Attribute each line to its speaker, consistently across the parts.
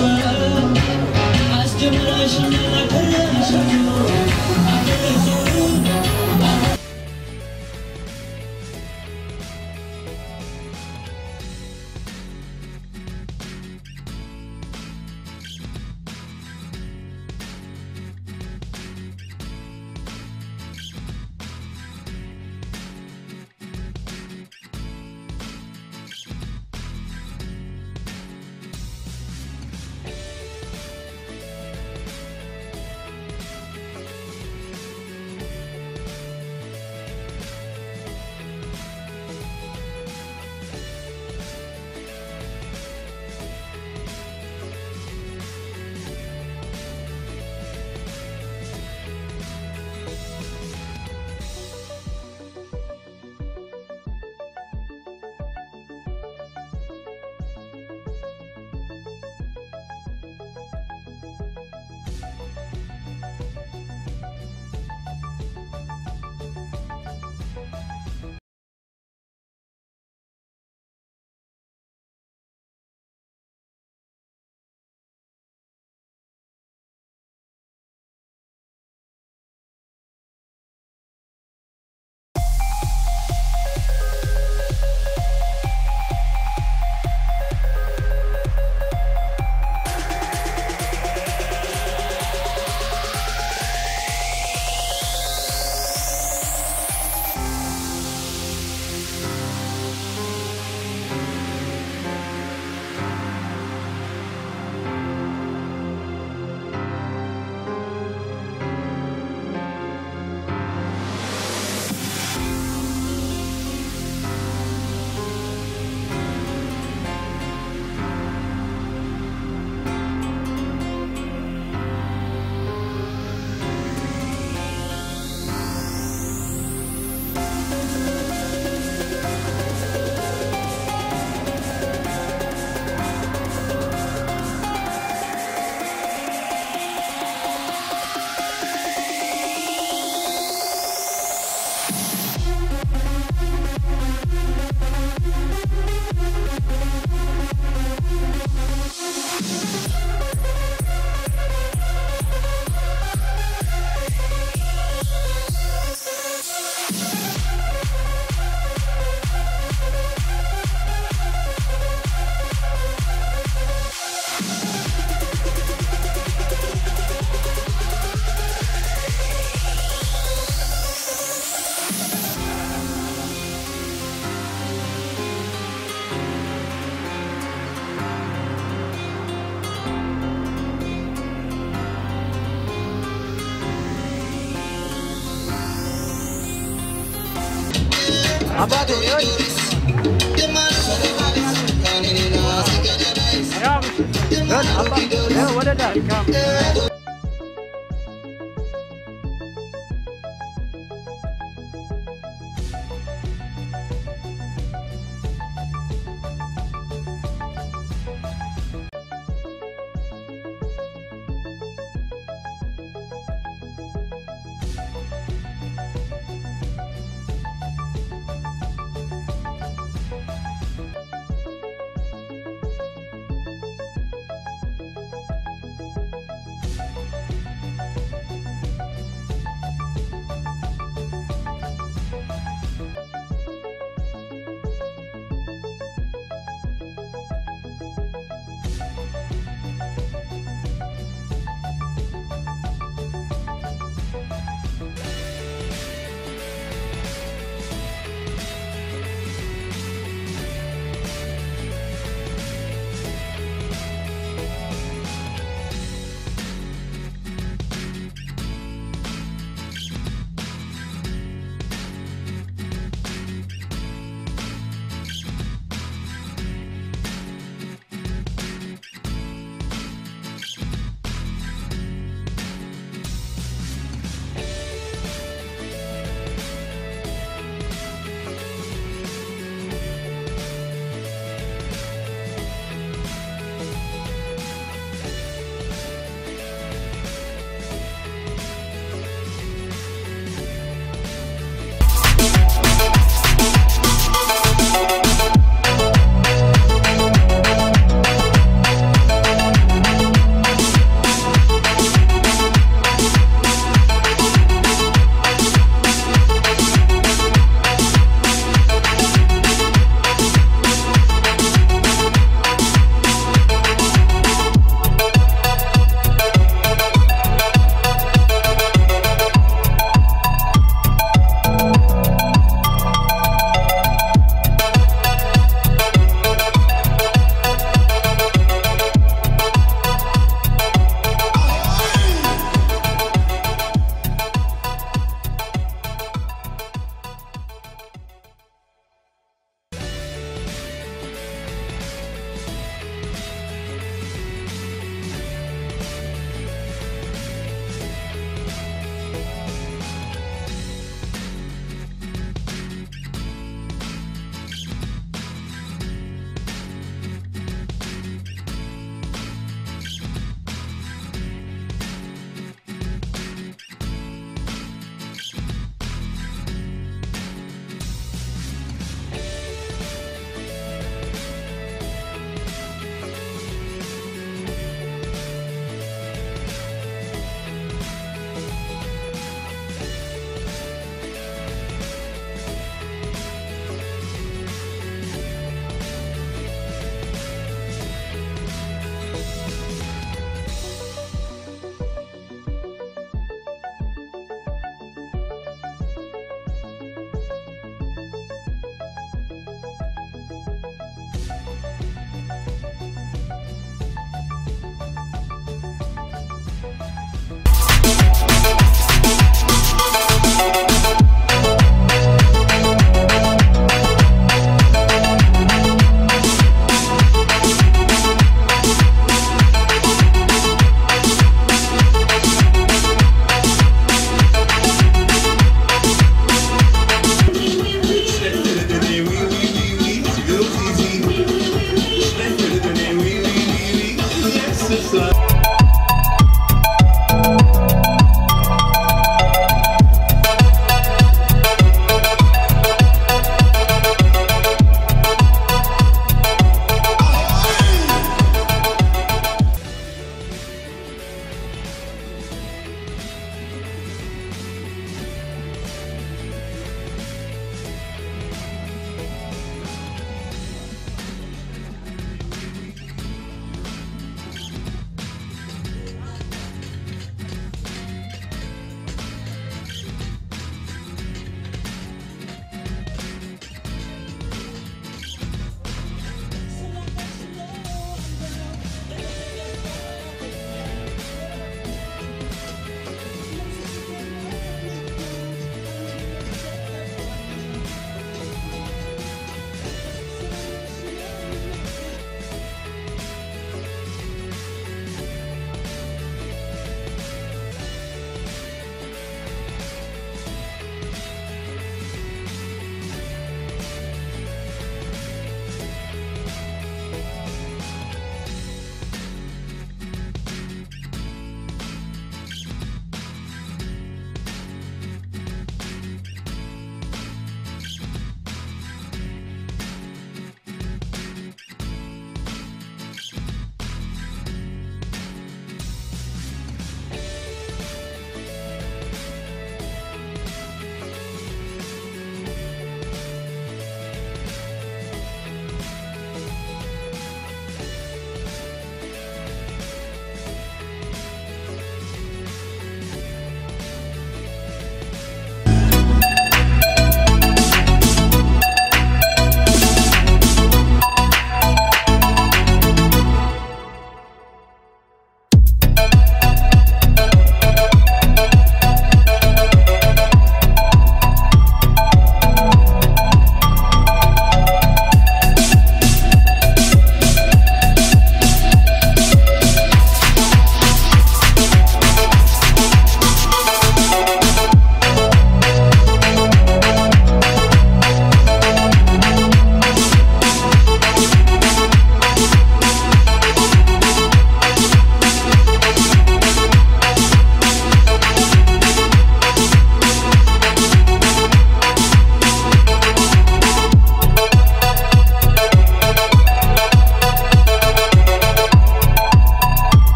Speaker 1: አባቴ ይኸውልህ ያው ይኸውልህ አባ ይኸው ወደ ዳር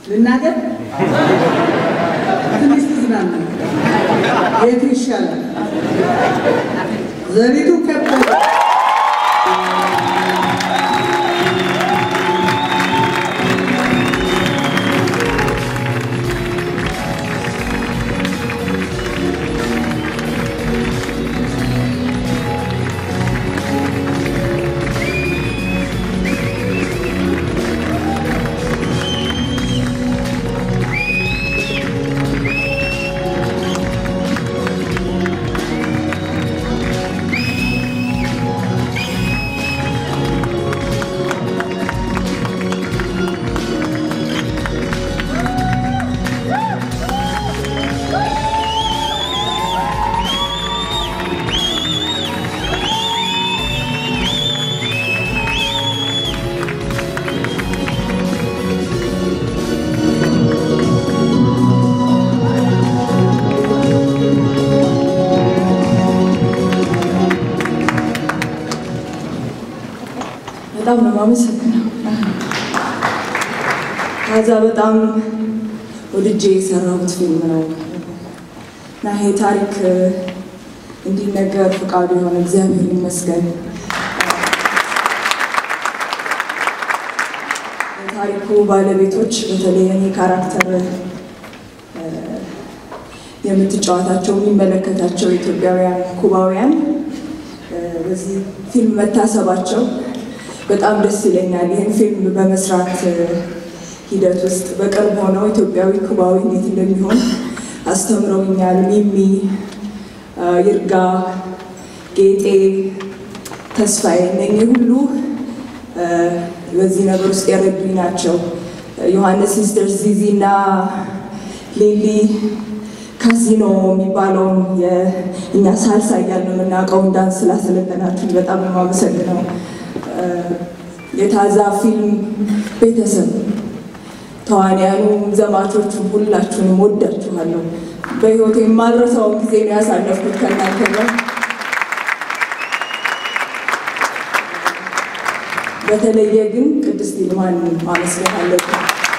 Speaker 2: ልናገር ትንሽ ትዝናና የቱ ይሻላል? ዘሪቱ ከበደ
Speaker 3: በጣም ነው የማመሰግነው። ከዛ በጣም ወድጄ የሰራሁት ፊልም ነው እና ይሄ ታሪክ እንዲነገር ፈቃዱ የሆነ እግዚአብሔር ይመስገን። የታሪኩ ባለቤቶች በተለይ እኔ ካራክተር የምትጫወታቸው የሚመለከታቸው ኢትዮጵያውያን፣ ኩባውያን በዚህ ፊልም መታሰባቸው በጣም ደስ ይለኛል። ይህን ፊልም በመስራት ሂደት ውስጥ በቅርብ ሆነው ኢትዮጵያዊ ኩባዊ እንዴት እንደሚሆን አስተምረውኛል። ሚሚ፣ ይርጋ፣ ጌጤ፣ ተስፋዬ እነኚህ ሁሉ በዚህ ነገር ውስጥ የረዱኝ ናቸው። ዮሐንስ ሲስተር ዚዚ እና ሌሊ ካዚኖ የሚባለውን የእኛ ሳልሳ እያልን የምናውቀውን ዳንስ ስላሰለጠናችሁ በጣም ነው የማመሰግነው። የታዛ ፊልም ቤተሰብ ተዋንያኑ፣ ዘማቾቹ ሁላችሁንም ወዳችኋለሁ። በህይወት የማልረሳውን ጊዜ ነው ያሳለፍኩት ከእናንተ ጋር። በተለየ ግን ቅድስት ይልማን ማመስገን አለብን።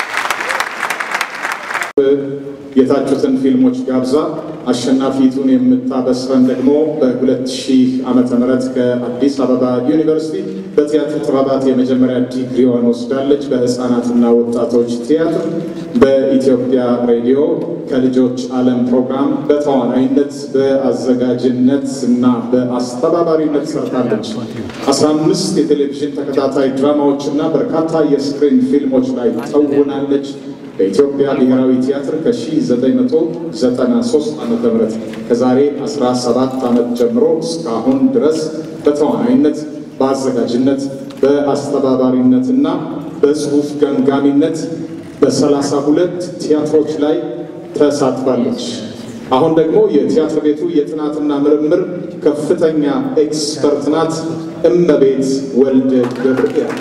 Speaker 4: የታጩትን ፊልሞች ጋብዛ አሸናፊቱን የምታበስረን ደግሞ በ2000 ዓመተ ምህረት ከአዲስ አበባ ዩኒቨርሲቲ በቲያትር ጥበባት የመጀመሪያ ዲግሪዋን ወስዳለች። በህፃናትና ወጣቶች ቲያትር በኢትዮጵያ ሬዲዮ ከልጆች ዓለም ፕሮግራም በተዋናይነት በአዘጋጅነት እና በአስተባባሪነት ሰርታለች። 15 የቴሌቪዥን ተከታታይ ድራማዎች እና በርካታ የስክሪን ፊልሞች ላይ ተውናለች። በኢትዮጵያ ብሔራዊ ቲያትር ከ1993 ዓ ም ከዛሬ 17 ዓመት ጀምሮ እስካሁን ድረስ በተዋናይነት በአዘጋጅነት በአስተባባሪነትና በጽሁፍ ገምጋሚነት በሰላሳ ሁለት ቲያትሮች ላይ ተሳትፋለች። አሁን ደግሞ የቲያትር ቤቱ የጥናትና ምርምር ከፍተኛ ኤክስፐርት ናት። እመቤት ወልደ ገብርኤል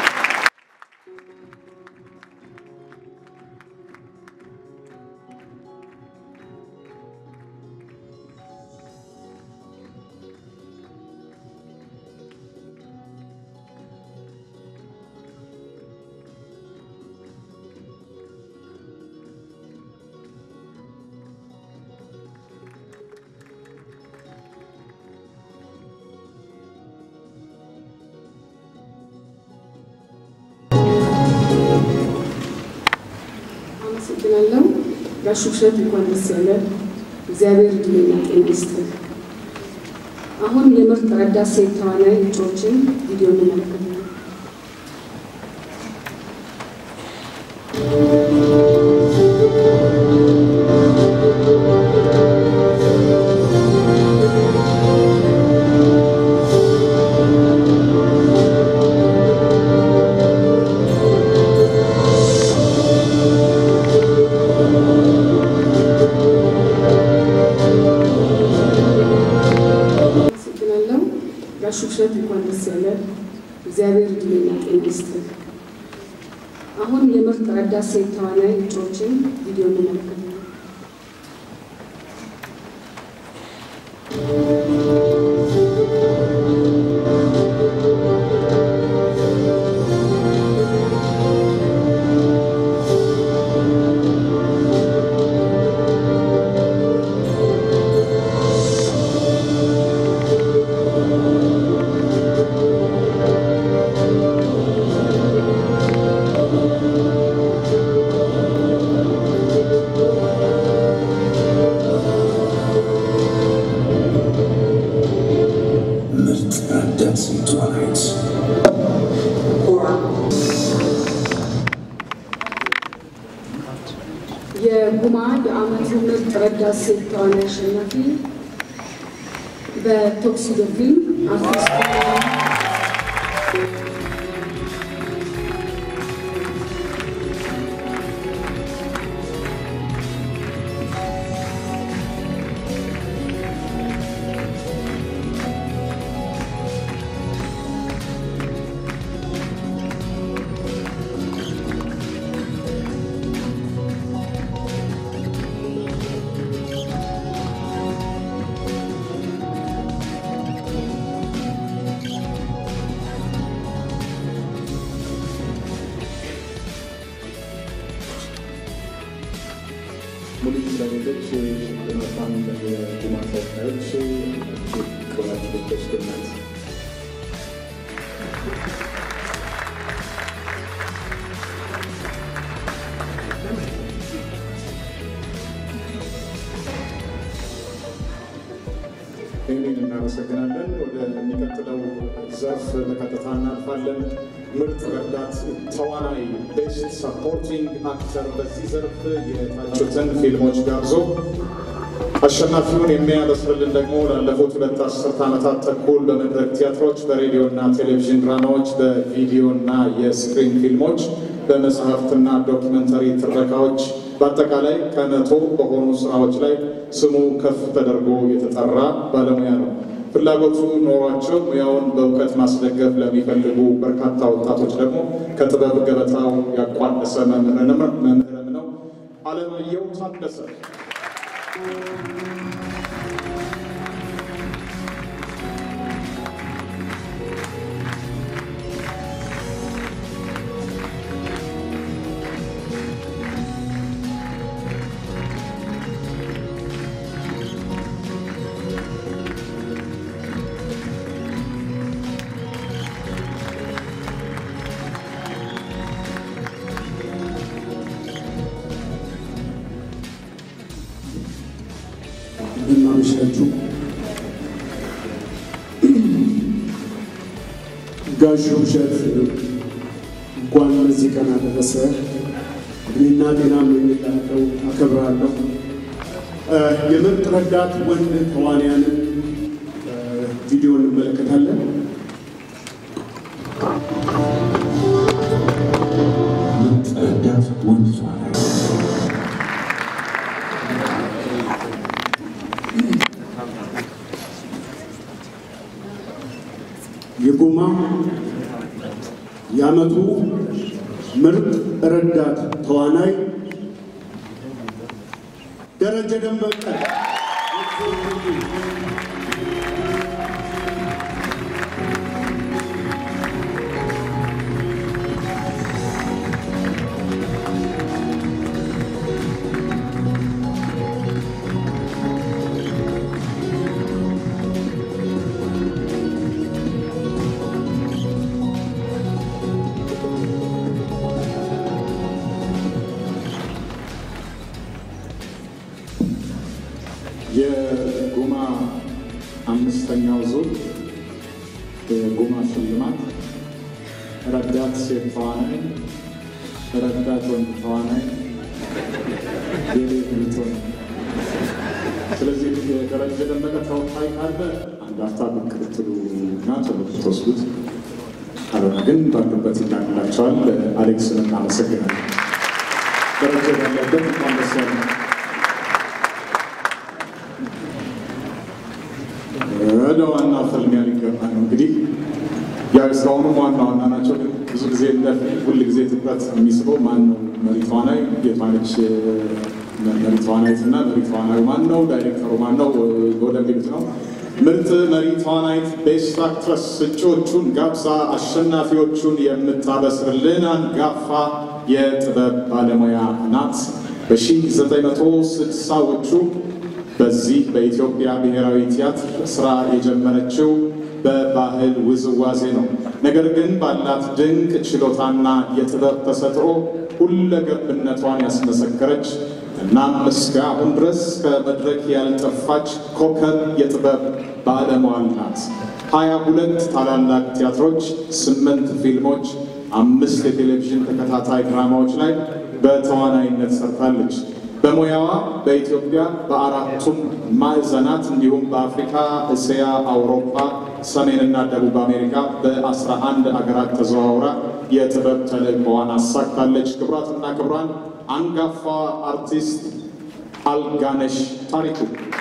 Speaker 5: አመሰግናለሁ። ጋሽ ውብሸት እንኳን ደስ ያለ። እግዚአብሔር እድሜና ጤና ይስጥህ። አሁን የምርጥ ረዳት ሴት ተዋናይ እጩዎችን ቪዲዮ እንመለከታለን። አመሰግናለሁ። ጋሽ ውብሸት እንኳን ደስ ያለ። እግዚአብሔር እድሜና ጤና ይስጥህ። አሁን የምርጥ ረዳት ሴት ተዋናይ እጩዎችን ቪዲዮ እንመለከታለን።
Speaker 6: ሴት ተዋናይት
Speaker 5: የጉማ የዓመቱ ምርጥ ረዳት ሴት ተዋናይ አሸናፊ በቶክሲዶ ፊልም አርቲስት
Speaker 4: ሙሉ ስለሌሎች ሽልማቷን የጉማ ተወካዮች ቅባቸው ተወስዶናል። ይህንን እናመሰግናለን። ወደሚቀጥለው ዘርፍ በቀጥታ እናልፋለን። ምርጥ ረዳት ተዋናይ ቤስት ሰፖርቲንግ አክተር በዚህ ዘርፍ የታጩትን ፊልሞች ጋብዞ አሸናፊውን የሚያበስርልን ደግሞ ላለፉት ሁለት አስርት ዓመታት ተኩል በመድረክ ቲያትሮች፣ በሬዲዮ እና ቴሌቪዥን ድራማዎች፣ በቪዲዮ እና የስክሪን ፊልሞች፣ በመጽሐፍትና ዶኪመንተሪ ትረካዎች በአጠቃላይ ከመቶ በሆኑ ስራዎች ላይ ስሙ ከፍ ተደርጎ የተጠራ ባለሙያ ነው። ፍላጎቱ ኖሯቸው ሙያውን በእውቀት ማስደገፍ ለሚፈልጉ በርካታ ወጣቶች ደግሞ ከጥበብ ገበታው ያቋደሰ መምህርንም መምህርም ነው። አለማየሁ ታደሰ
Speaker 6: እንደምናመሻችሁ ጋሽ ውብሸት እንኳን ለዚህ ቀን አደረሰ። እድሜና ጤና እመኝልሃለሁ፣ አከብራለሁ። እ የምርጥ ረዳት ወንድ ተዋንያንን እ ቪዲዮ እንመለከታለን።
Speaker 7: ምርጥ ረዳት ወንድ ተዋናይ
Speaker 6: የጉማ የዓመቱ ምርጥ ረዳት ተዋናይ ደረጀ ደመቀ።
Speaker 4: የጉማ አምስተኛው ዙር የጉማ ሽልማት ረዳት ሴት ተዋናይ፣ ረዳት ወንድ ተዋናይ የሌት ልትሆን ስለዚህ የደረጀ ደመቀ ተወካይ ካለ አንድ አፍታ ብቅ ብትሉ እና ቶሎ ብትወስዱት፣ ካልሆነ ግን ባሉበት ይላክላቸዋል። አሌክስን እናመሰግናለን። ደረጀ ያለበት እንኳን ደስ ያለ ወደ ዋና ፍልሚያ ሊገባ ነው። እንግዲህ ያው እስካሁኑም ዋና ዋና ናቸው። ግን ብዙ ጊዜ እንደ ሁል ጊዜ ትኩረት የሚስበው ማን ነው መሪ ተዋናይ፣ የማነች መሪ ተዋናይት እና መሪ ተዋናዩ ማን ነው፣ ዳይሬክተሩ ማን ነው ወደሚሉት ነው። ምርጥ መሪ ተዋናይት ቤስት አክትረስ እጩዎቹን ጋብዛ አሸናፊዎቹን የምታበስርልን አንጋፋ የጥበብ ባለሙያ ናት። በ1960ዎቹ በዚህ በኢትዮጵያ ብሔራዊ ቲያትር ስራ የጀመረችው በባህል ውዝዋዜ ነው። ነገር ግን ባላት ድንቅ ችሎታና የጥበብ ተሰጥኦ ሁለገብነቷን ያስመሰከረች እናም እስካሁን ድረስ ከመድረክ ያልጠፋች ኮከብ የጥበብ ባለሟል ናት። ሀያ ሁለት ታላላቅ ቲያትሮች፣ ስምንት ፊልሞች፣ አምስት የቴሌቪዥን ተከታታይ ድራማዎች ላይ በተዋናይነት ሰርታለች። በሙያዋ በኢትዮጵያ በአራቱም ማዕዘናት እንዲሁም በአፍሪካ፣ እስያ፣ አውሮፓ፣ ሰሜንና ደቡብ አሜሪካ በአስራ አንድ አገራት ተዘዋውራ የጥበብ ተልእኮዋን አሳክታለች። ክቡራትና ክቡራን አንጋፋ አርቲስት አልጋነሽ ታሪኩ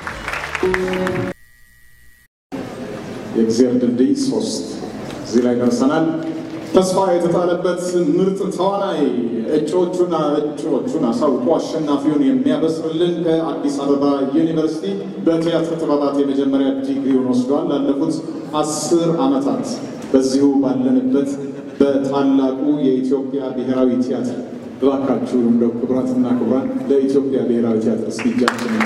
Speaker 4: የእግዚአብሔር ድልድይ ሶስት እዚህ ላይ ደርሰናል። ተስፋ የተጣለበት ምርጥ ተዋናይ እጩዎቹን እጩዎቹን አሳውቆ አሸናፊውን የሚያበስርልን ከአዲስ አበባ ዩኒቨርሲቲ በቲያትር ጥበባት የመጀመሪያ ዲግሪውን ወስዷል። ላለፉት አስር ዓመታት በዚሁ ባለንበት በታላቁ የኢትዮጵያ ብሔራዊ ቲያትር እባካችሁ እንደው ክቡራትና ክቡራን ለኢትዮጵያ ብሔራዊ ቲያትር እስኪ እጃችንን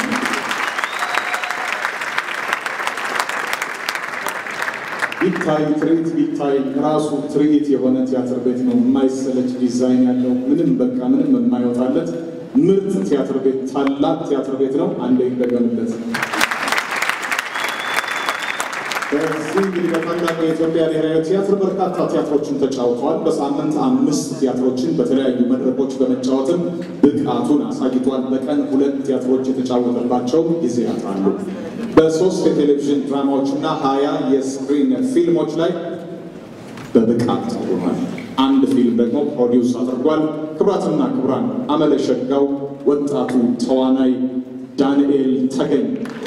Speaker 4: ቢታይ ትርኢት ቢታይ ራሱ ትርኢት የሆነ ቲያትር ቤት ነው። የማይሰለች ዲዛይን ያለው ምንም በቃ ምንም የማይወጣለት ምርጥ ቲያትር ቤት ታላቅ ቲያትር ቤት ነው። አንዴ ይደገምለት። በዚህ እንግዲህ በታላቁ የኢትዮጵያ ብሔራዊ ቲያትር በርካታ ቲያትሮችን ተጫውተዋል። በሳምንት አምስት ቲያትሮችን በተለያዩ መድረኮች በመጫወትም ብቃቱን አሳይቷል። በቀን ሁለት ቲያትሮች የተጫወተባቸው ጊዜያት አሉ። በሶስት የቴሌቪዥን ድራማዎች እና ሀያ የስክሪን ፊልሞች ላይ በብቃት ተውኗል። አንድ ፊልም ደግሞ ፕሮዲውስ አድርጓል። ክቡራትና ክቡራን አመለ ሸጋው ወጣቱ ተዋናይ ዳንኤል ተገኝ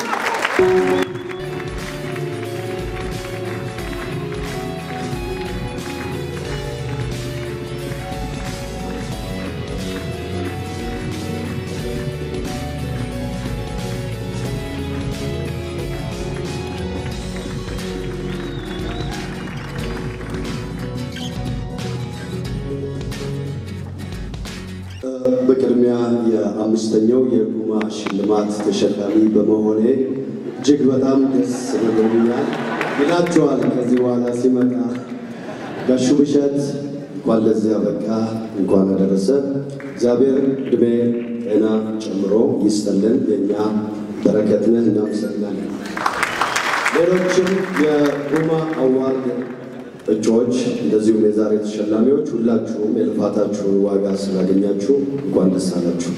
Speaker 8: በቅድሚያ የአምስተኛው የጉማ ሽልማት ተሸላሚ በመሆኔ እጅግ በጣም ደስ ብሎኛል ይላችኋል። ከዚህ በኋላ ሲመጣ ጋሹ ብሸት እንኳን ለዚያ በቃ እንኳን አደረሰ። እግዚአብሔር ዕድሜ ጤና ጨምሮ ይስጠልን። የእኛ በረከት ነህ። እናመሰግናለን። ሌሎችም የጉማ አዋርድ እጩዎች እንደዚሁም የዛሬ ተሸላሚዎች ሁላችሁም የልፋታችሁን ዋጋ ስላገኛችሁ እንኳን ደስ አላችሁ።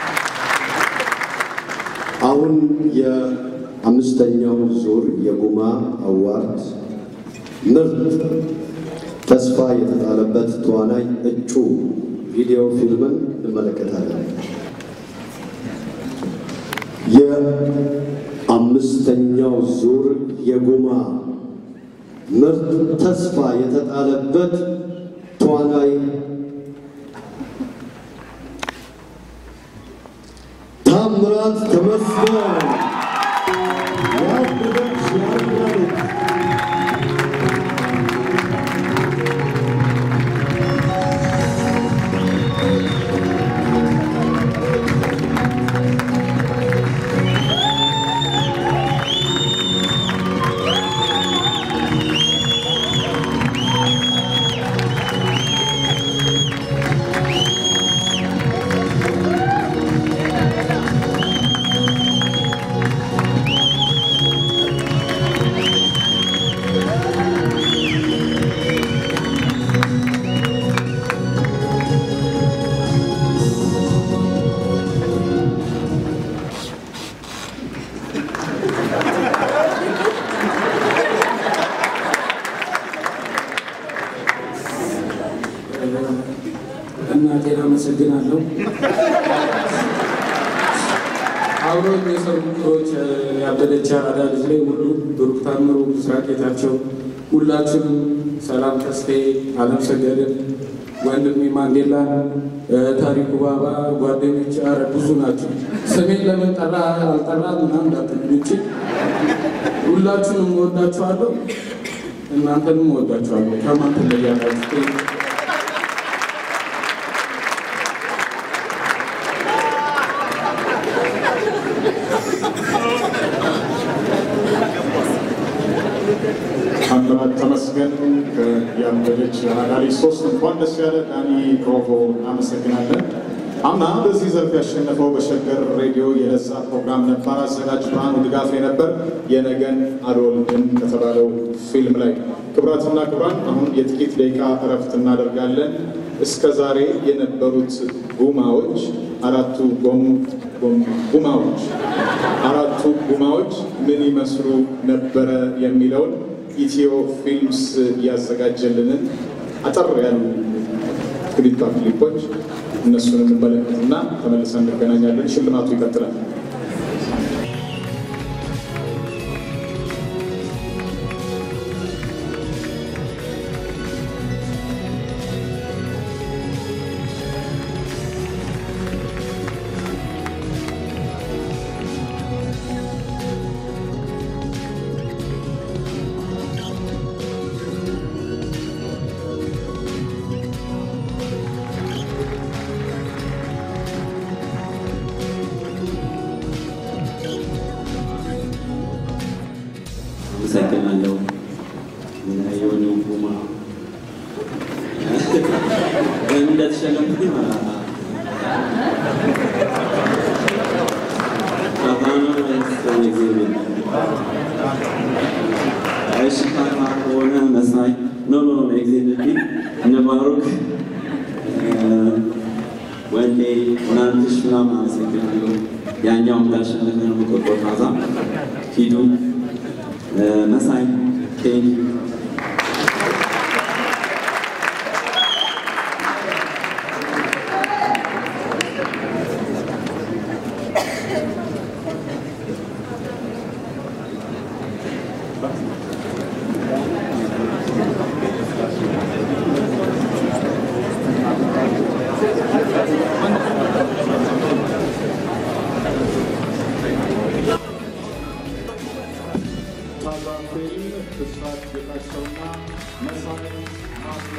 Speaker 8: አሁን የአምስተኛው ዙር የጉማ አዋርድ ምርጥ ተስፋ የተጣለበት ተዋናይ እጩ ቪዲዮ ፊልምን እንመለከታለን። የአምስተኛው ዙር የጉማ ምርጥ ተስፋ የተጣለበት ተዋናይ ታምራት ተመስገን ያበደች ያርጋለች
Speaker 9: እናቴን አመሰግናለሁ። አብረው የሰሩ ክሮች ያበደች አራዳ ልጅ ላይ ሁሉ ብሩክ ታምሩ፣ ምስራቅ ጌታቸው፣ ሁላችሁንም ሰላም ተስፋዬ፣ አለም ሰገድን፣ ወንድሜ ማንዴላ፣ ታሪኩ ባባ፣ ጓደኞች፣ አረ ብዙ ናቸው። ስሜን ለምን ጠራ አልጠራ ምናምን እንዳትሉኝ እንጂ ሁላችሁንም እወዳችኋለሁ። እናንተንም እወዳችኋለሁ። ከማን ትለያላችሁ?
Speaker 4: ታምራት ተመስገን ያበደች አዳሪ ሶስት እንኳን ደስ ያለ ዳኒ ፕሮቮ እናመሰግናለን። አምና በዚህ ዘርፍ ያሸነፈው በሸገር ሬዲዮ የለዛ ፕሮግራም ነባር አዘጋጅ ብርሃኑ ድጋፌ ነበር የነገን አልወልድም ከተባለው ፊልም ላይ። ክቡራትና ክቡራን አሁን የጥቂት ደቂቃ እረፍት እናደርጋለን። እስከ ዛሬ የነበሩት ጉማዎች አራቱ ጎም ጎም- ጉማዎች አራቱ ጉማዎች ምን ይመስሉ ነበረ የሚለውን ኢትዮ ፊልምስ ያዘጋጀልንን አጠር ያሉ ክሊፓ ክሊፖች እነሱን እንመለከትና ተመልሰን እንገናኛለን። ሽልማቱ ይቀጥላል።
Speaker 10: አመሰግናለሁ። የሆነ ጉማ እንደተሸለምኩኝ እሺ ካርማ ከሆነ መሳይ ኖ ኖ ኖ ኤግዜክትሊ እነ ባሩክ ወንዴ እናንትሽ ምናምን አመሰግናለሁ። ያኛው እንዳሸነፈ ነው የምቆጥረው። ታዛ ሂዱ መሳይ ቴንክ
Speaker 4: ታላቅ ፊልም ብስራት ጌታቸውና መሳይ ማስሎ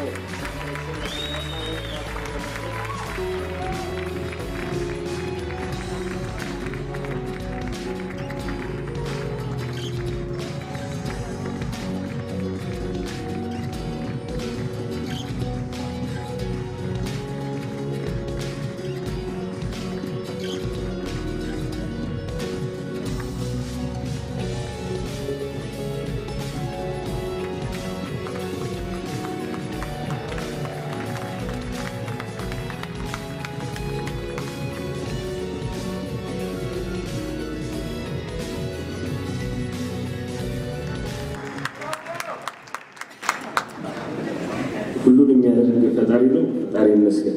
Speaker 11: ሁሉን የሚያደርግ ፈጣሪ ነው። ፈጣሪ ይመስገን።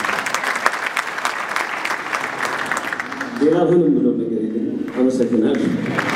Speaker 11: ሌላ ምንም ብለው ነገር የለም። አመሰግናለሁ።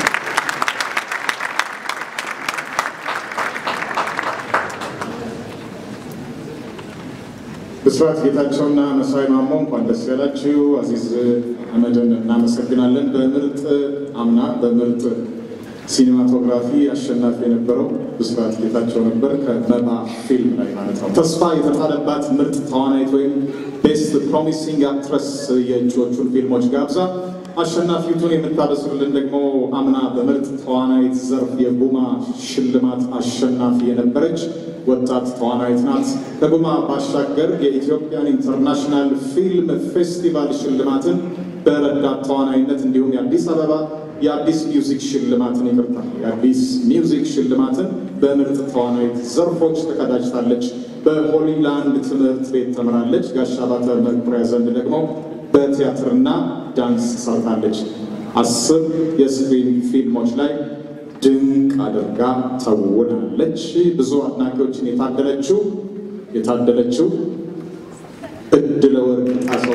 Speaker 4: ብስራት ጌታቸውና መሳይ ማሞ እንኳን ደስ ያላችሁ። አዚዝ አህመድን እናመሰግናለን። በምርጥ አምና በምርጥ ሲኒማቶግራፊ አሸናፊ የነበረው ብስራት ጌታቸው ነበር፣ ከመባ ፊልም ላይ ማለት ነው። ተስፋ የተጣለባት ምርጥ ተዋናይት ወይም ቤስት ፕሮሚሲንግ አክትረስ የእጩዎቹን ፊልሞች ጋብዛ አሸናፊቱን የምታበስርልን ደግሞ አምና በምርጥ ተዋናይት ዘርፍ የጉማ ሽልማት አሸናፊ የነበረች ወጣት ተዋናይት ናት። ከጉማ ባሻገር የኢትዮጵያን ኢንተርናሽናል ፊልም ፌስቲቫል ሽልማትን በረዳት ተዋናይነት እንዲሁም የአዲስ አበባ የአዲስ ሚውዚክ ሽልማትን ይቅርታ፣ የአዲስ ሚውዚክ ሽልማትን በምርጥ ተዋናይት ዘርፎች ተቀዳጅታለች። በሆሊላንድ ትምህርት ቤት ተምራለች። ጋሻ ባተ መኩሪያ ዘንድ ደግሞ በቲያትርና ዳንስ ሰርታለች። አስር የስክሪን ፊልሞች ላይ ድንቅ አድርጋ ተውናለች። ብዙ አድናቂዎችን የታደለችው የታደለችው እድለ ወርቅ ጣሰው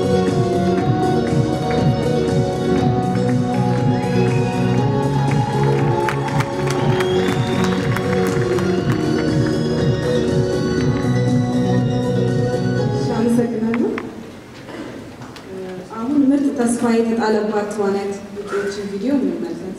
Speaker 12: Thank ተስፋ የተጣለባት ተዋናይት እጩዎችን ቪዲዮ እንመልከት።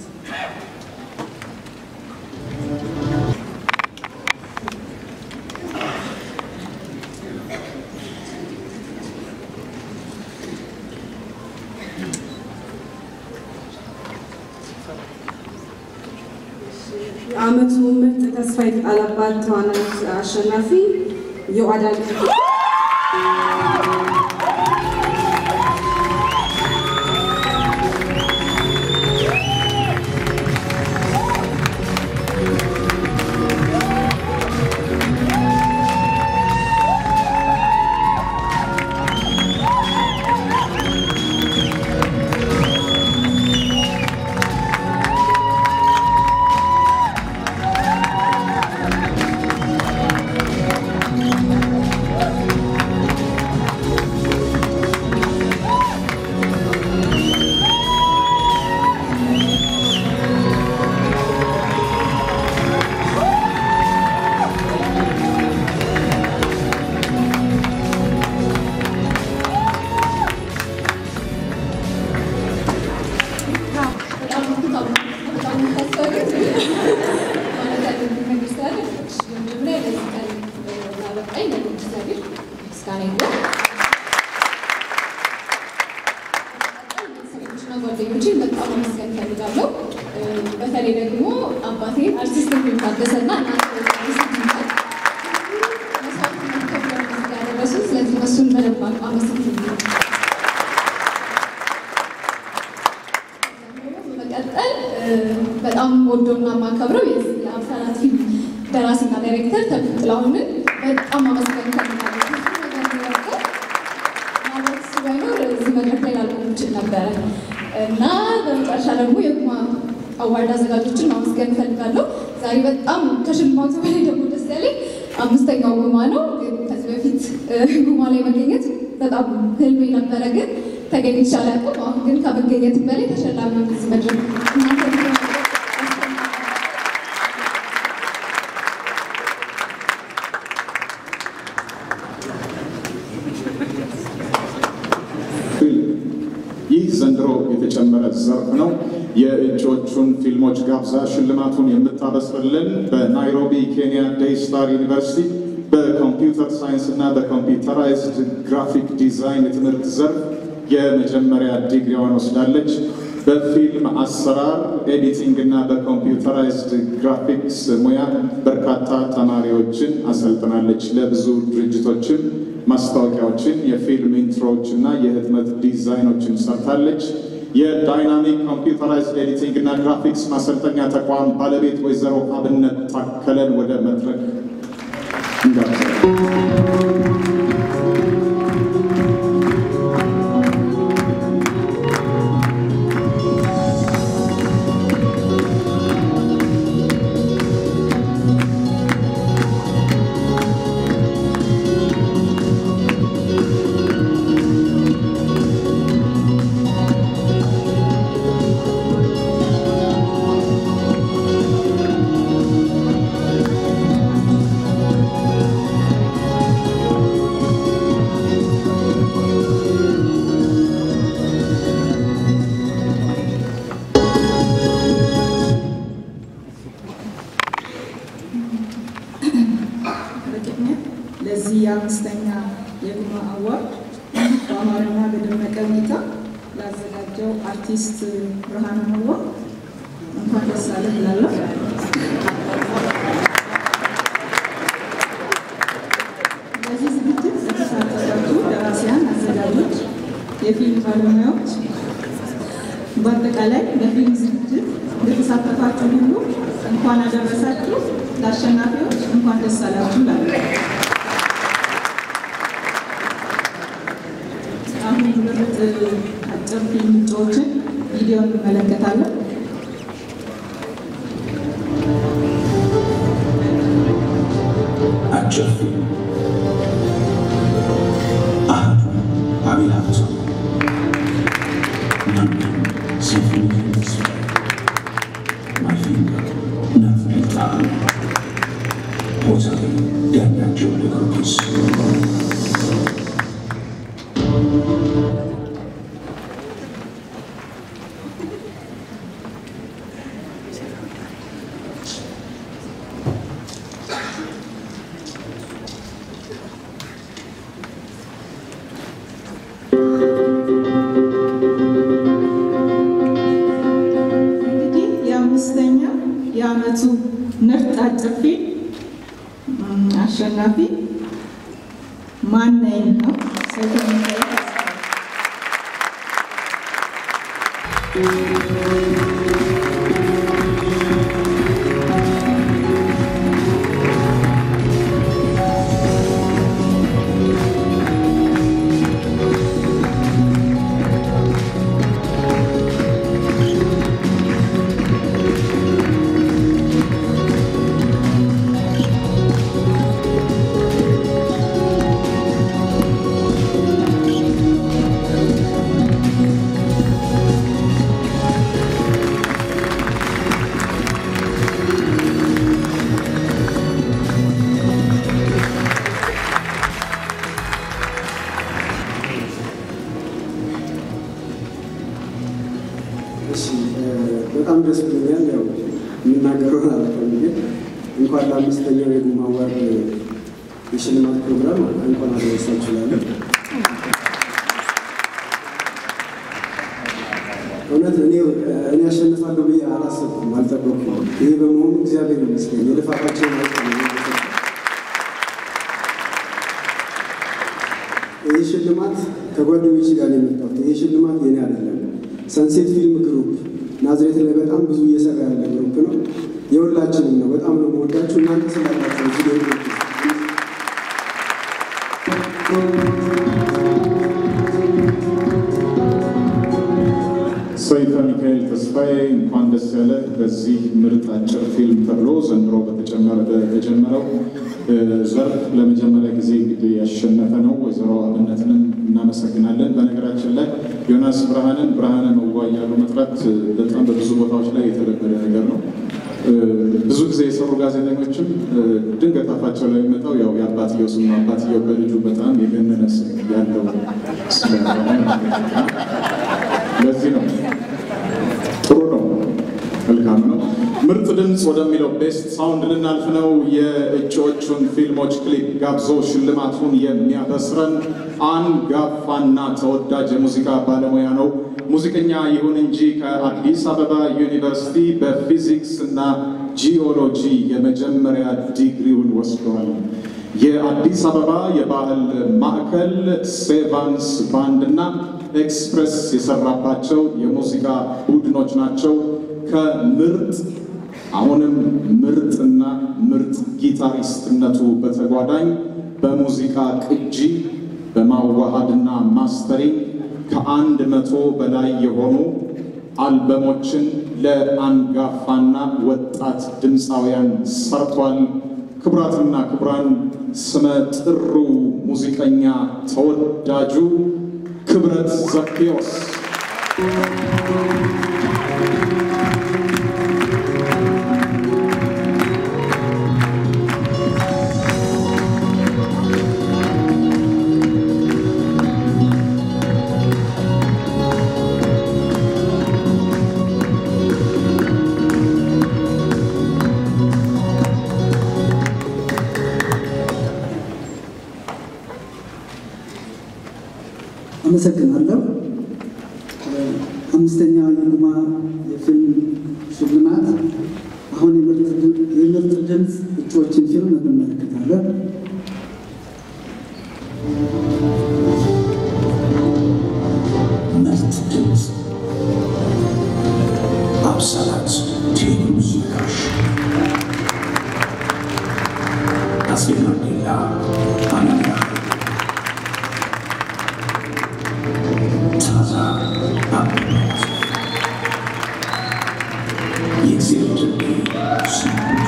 Speaker 12: የዓመቱ ምርጥ ተስፋ የተጣለባት ተዋናይት አሸናፊ የአዳል
Speaker 13: ጓደኞችን በጣም ማመስገን እፈልጋለሁ። በተለይ ደግሞ አባቴ አርቲስት ታደሰና ያደረሱ ስለዚህ እነሱን በደንብ አመሰግናለሁ። በመቀጠል በጣም ወዶና የማከብረው የአብሳላት ፊልም ደራሲና ዳይሬክተር ተክለ ጥላሁንን በጣም አመስገን እፈልጋለሁ። ማለት ባይኖር እዚህ መድረክ ላይ ላልቆም እችል ነበረ እና በመጨረሻ ደግሞ የጉማ አዋርድ አዘጋጆችን ማመስገን እፈልጋለሁ። ዛሬ በጣም ከሽልማቱ በላይ ደግሞ ደስ ያለኝ አምስተኛው ጉማ ነው። ግን ከዚህ በፊት ጉማ ላይ መገኘት በጣም ህልሜ ነበረ፣ ግን ተገኝቼ አላውቅም። አሁን ግን ከመገኘት በላይ ተሸላሚ እዚህ መድረክ እናንተ
Speaker 4: ይህ ዘንድሮ የተጨመረ ዘርፍ ነው። የእጩዎቹን ፊልሞች ጋብዛ ሽልማቱን የምታበስርልን በናይሮቢ ኬንያ ዴይ ስታር ዩኒቨርሲቲ በኮምፒውተር ሳይንስ እና በኮምፒውተራይዝድ ግራፊክ ዲዛይን የትምህርት ዘርፍ የመጀመሪያ ዲግሪዋን ወስዳለች። በፊልም አሰራር፣ ኤዲቲንግ እና በኮምፒውተራይዝድ ግራፊክስ ሙያ በርካታ ተማሪዎችን አሰልጥናለች። ለብዙ ድርጅቶችም ማስታወቂያዎችን፣ የፊልም ኢንትሮዎች እና የህትመት ዲዛይኖችን ሰርታለች። የዳይናሚክ ኮምፒውተራይዝድ ኤዲቲንግ እና ግራፊክስ ማሰልጠኛ ተቋም ባለቤት ወይዘሮ አብነት ታከለን ወደ መድረክ እንጋብዛለን።
Speaker 2: በቅድሚያ ለዚህ የአምስተኛ የጉማ አዋርድ በአማረና በደመቀ ሁኔታ ላዘጋጀው አርቲስት ብርሃኑ መዋ እንኳን ደስ አለህ እላለሁ። በዚህ ዝግጅት ለተሳተፋችሁ ደራሲያን፣ አዘጋጆች፣ የፊልም ባለሙያዎች በአጠቃላይ በፊልም ዝግጅት ለተሳተፋችሁ ሁሉ እንኳን አደረሳችሁ። ለአሸናፊዎች እንኳን ደስ አላችሁ እላለሁ። አሁን ሁለት አጭር ፊልም እጩዎችን ቪዲዮ እንመለከታለን።
Speaker 7: አጭር ፊልም አህዱ አቤል ሀብቱ ናምድን ሲምፎኒ ተስፋዬ ማፊንጋ ናፍሬ ጣዕም ሆሳሌ ዳኛቸው ለጊዮርጊስ
Speaker 2: አሸናፊ ማነኝ ነው። ሰይፈ ሚካኤል
Speaker 14: እሺ በጣም ደስ ብሎኛል። ያው የምናገረውን አላውቅም፣ ግን እንኳን ለአምስተኛው የጉማ አዋርድ የሽልማት ፕሮግራም እንኳን አደረሳችሁ እላለሁ። እውነት እኔ እኔ አሸንፋለሁ ብዬ አላሰብኩም፣ አልጠበቅኩም። ይሄ በመሆኑ እግዚአብሔር ይመስገን የልፋታቸውን አውቅ ይህ ሽልማት ከጓደኞች ጋር ነው የመጣሁት። ይህ ሽልማት የኔ አይደለም። ሰንሴት ፊልም ግሩፕ ናዝሬት ላይ በጣም ብዙ እየሰራ ያለ ግሩፕ ነው። የሁላችንም ነው። በጣም ነው የምወዳችሁ እናንተ ስላላቸው እዚህ ላይ
Speaker 4: ሰይፈ ሚካኤል ተስፋዬ እንኳን ደስ ያለ በዚህ ምርጥ አጭር ፊልም ተብሎ ዘንድሮ በተጨመረ በተጀመረው ዘርፍ ለመጀመሪያ ጊዜ እንግዲህ ያሸነፈ ነው። ወይዘሮ አብነትንም እናመሰግናለን። በነገራችን ላይ ዮናስ ብርሃንን ብርሃነ መዋ እያሉ መጥራት በጣም በብዙ ቦታዎች ላይ የተለመደ ነገር ነው። ብዙ ጊዜ የሰሩ ጋዜጠኞችም ድንገት አፋቸው ላይ የሚመጣው ያው የአባትየው ስም ነው። አባትየው በልጁ በጣም የገነነ ስም ያለው ስለሆነ ለዚህ ነው። ጥሩ ነው፣ መልካም ነው። ምርጥ ድምፅ ወደሚለው ቤስት ሳውንድ ልናልፍ ነው። የእጩዎቹን ፊልሞች ክሊፕ ጋብዞ ሽልማቱን የሚያበስረን አንጋፋና ተወዳጅ የሙዚቃ ባለሙያ ነው። ሙዚቀኛ ይሁን እንጂ ከአዲስ አበባ ዩኒቨርሲቲ በፊዚክስ እና ጂኦሎጂ የመጀመሪያ ዲግሪውን ወስደዋል። የአዲስ አበባ የባህል ማዕከል ሴቫንስ ባንድ እና ኤክስፕሬስ የሰራባቸው የሙዚቃ ቡድኖች ናቸው። ከምርጥ አሁንም ምርጥና ምርጥ ጊታሪስትነቱ በተጓዳኝ በሙዚቃ ቅጂ በማዋሃድና ማስተሪንግ ከአንድ መቶ በላይ የሆኑ አልበሞችን ለአንጋፋና ወጣት ድምፃውያን ሰርቷል። ክቡራትና ክቡራን ስመ ጥሩ ሙዚቀኛ ተወዳጁ ክብረት ዘኬዎስ
Speaker 15: አመሰግናለሁ። አምስተኛ የጉማ የፊልም ሽልማት አሁን የምርጥ ድምፅ እጩዎችን ፊልም እንመለከታለን።
Speaker 7: ምርጥ ድምፅ አብሳላት ቴሙዚቃሽ አፄ ማንዴላ አናያ ታዛ አብነት የእግዚአብሔር ድልድይ ስሙት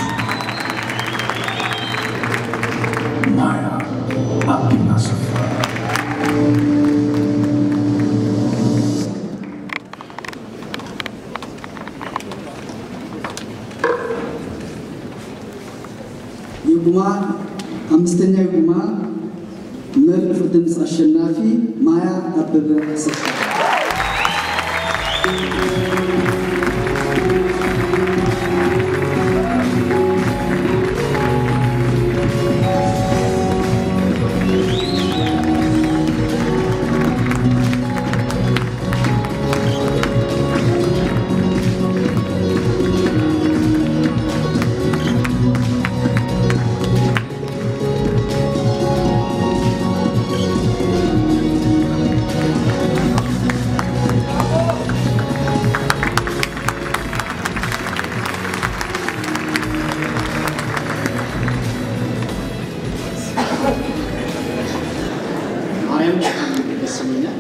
Speaker 7: ማያ አብና ሰፋ
Speaker 15: የጉማ አምስተኛ የጉማ ምርጥ ድምፅ አሸናፊ ማያ አበበ አሰፋ
Speaker 16: በጣም ደስ ብሎኛል።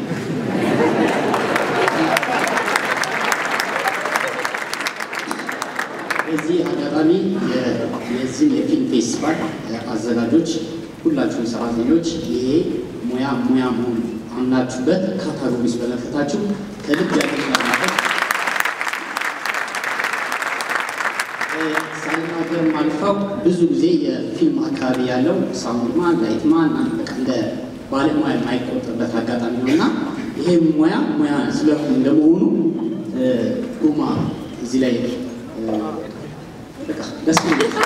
Speaker 16: በዚህ አጋጣሚ የዚህን የፊልም ፌስቲቫል አዘጋጆች ሁላችሁም ሰራተኞች ይሄ ሙያ ሙያ መሆኑ አምናችሁበት ካታጎሪ ውስጥ በመክተታችሁ ከልብ ያደርጋል ሳልናገር አልፈው ብዙ ጊዜ የፊልም አካባቢ ያለው ሳውንድማን ላይትማን በቃ እንደ ባለሙያ የማይቆጠርበት አጋጣሚ ነው እና ይሄ ሙያ ሙያ ስለሆነ እንደመሆኑ ጉማ እዚህ ላይ በቃ ደስ ብሎኛል።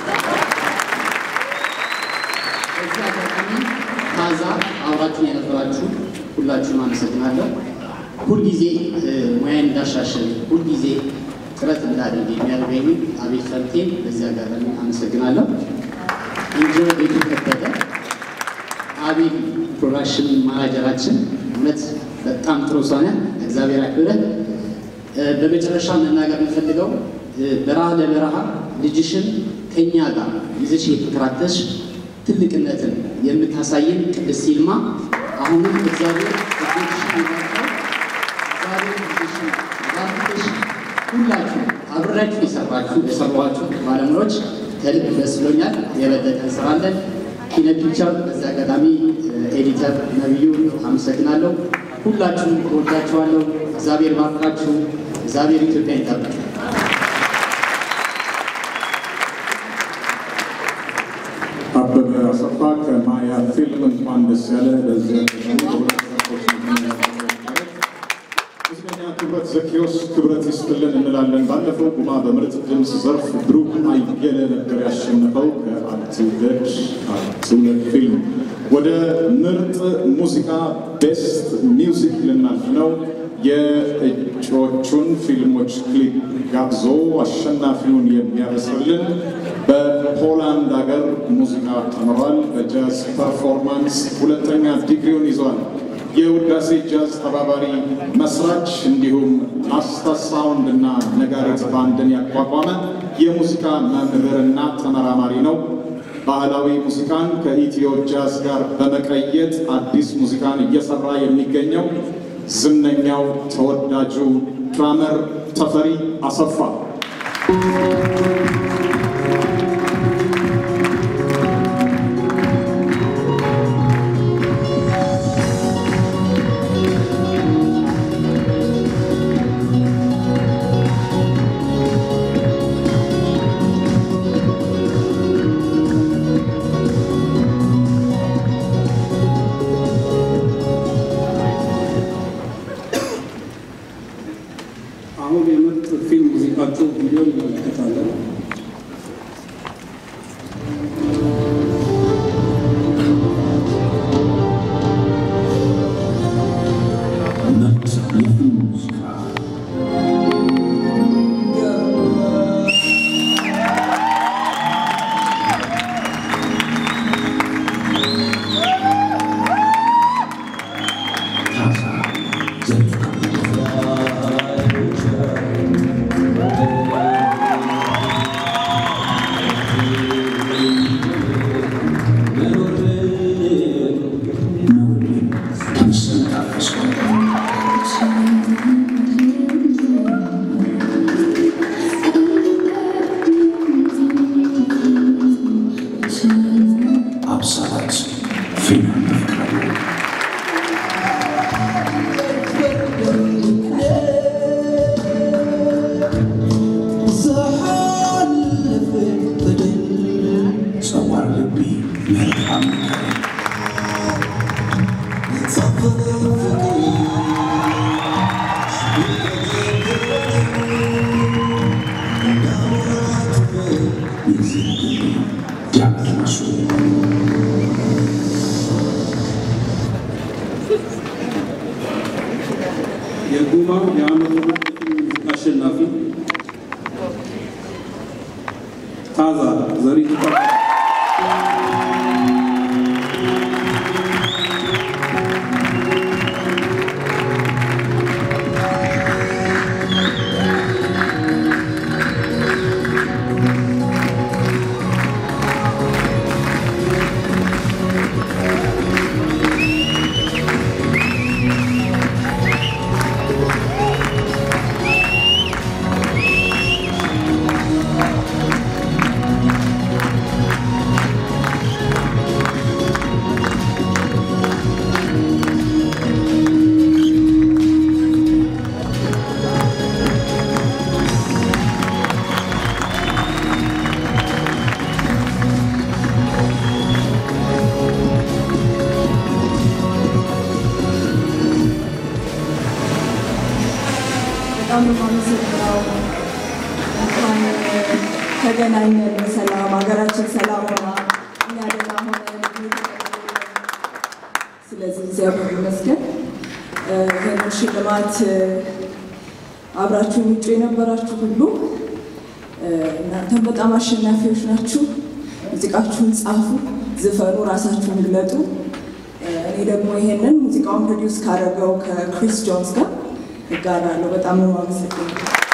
Speaker 16: በዚህ አጋጣሚ ታዛ አብራችሁን የነበራችሁ ሁላችሁም አመሰግናለሁ። ሁልጊዜ ሙያን እንዳሻሽል ሁልጊዜ ጥረት እንዳደርግ የሚያደርገኝ አቤል ፈርቴን በዚህ አጋጣሚ አመሰግናለሁ። ኢንጂነር ቤቱ ከበደ አቤል ፕሮዳክሽን ማናጀራችን እውነት በጣም ጥሩ ሰው ነህ። እግዚአብሔር ያክብረህ። በመጨረሻ መናገር የምፈልገው በረሃ ለበረሃ ልጅሽን ከኛ ጋር ይዘሽ የተከራተሽ ትልቅነትን የምታሳየን ቅድስት ይልማ አሁንም እግዚአብሔር እጆችሽን ይባርካል። እግዚአብሔር ልጅሽን ባርክሽ። ሁላችሁ አብራችሁ የሰራችሁ የሰሯችሁ ባለሙያዎች ከልብ ደስ ብሎኛል። የበለጠ እንሰራለን። ኪነ ፒክቸር በዚህ አጋጣሚ ኤዲተር ነብዩ አመሰግናለሁ። ሁላችሁም እወዳችኋለሁ። እግዚአብሔር ባርካችሁ። እግዚአብሔር ኢትዮጵያ ይጠብቅ።
Speaker 4: አበበ አሰፋ ከማያ ፊልም እንኳን ደስ ያለ። በዚህ ሙዚቀኛ ክብረት ዘኪዎስ ክብረት ይስጥልን እንላለን። ባለፈው ጉማ በምርጥ ድምፅ ዘርፍ ብሩክ አየለ ነበር ያሸነፈው ከአትውለድ አትውለድ ፊልም። ወደ ምርጥ ሙዚቃ ቤስት ሚውዚክ ልናልፍ ነው። የእጩዎቹን ፊልሞች ክሊፕ ጋብዞ አሸናፊውን የሚያበስርልን በፖላንድ ሀገር ሙዚቃ ተምሯል። በጃዝ ፐርፎርማንስ ሁለተኛ ዲግሪውን ይዟል። የውዳሴ ጃዝ ተባባሪ መስራች እንዲሁም ላስታ ሳውንድ እና ነጋሪት ባንድን ያቋቋመ የሙዚቃ መምህርና ተመራማሪ ነው። ባህላዊ ሙዚቃን ከኢትዮ ጃዝ ጋር በመቀየጥ አዲስ ሙዚቃን እየሰራ የሚገኘው ዝነኛው ተወዳጁ ድራመር ተፈሪ አሰፋ
Speaker 9: አሁን የምርጥ ፊልም ሙዚቃቸው ቪዲዮ እንመለከታለን።
Speaker 7: ምርጥ የፊልም ሙዚቃ ታዛ ዘሪቱ ተመስገን ታፈሰ አብሳላት ፊልም በፍቅር ሰዋር ልቢ መልካም የዚህ ግቢ ዲያቅናሱ
Speaker 9: የጉማ የዓመቱ ምርጥ ፊልም ሙዚቃ አሸናፊ ታዛ ዘሪቱ
Speaker 7: ♪
Speaker 3: በጣም ነው የማመሰግነው። እንኳን ተገናኘን በሰላም ሀገራችን ሰላም ሆና እኛ ደህና ሆነን ስለዚህ እግዚአብሔር ይመስገን። ይህንን ሽልማት አብራችሁ ውጭ የነበራችሁ ሁሉ እናንተም በጣም አሸናፊዎች ናችሁ። ሙዚቃችሁን ጻፉ፣ ዝፈኑ፣ ራሳችሁን ግለጡ። እኔ ደግሞ ይሄንን ሙዚቃውን ፕሮዲውስ ካደረገው ከክሪስ ጆንስ ጋር እጋራለሁ። በጣም ነው የማመሰግነው።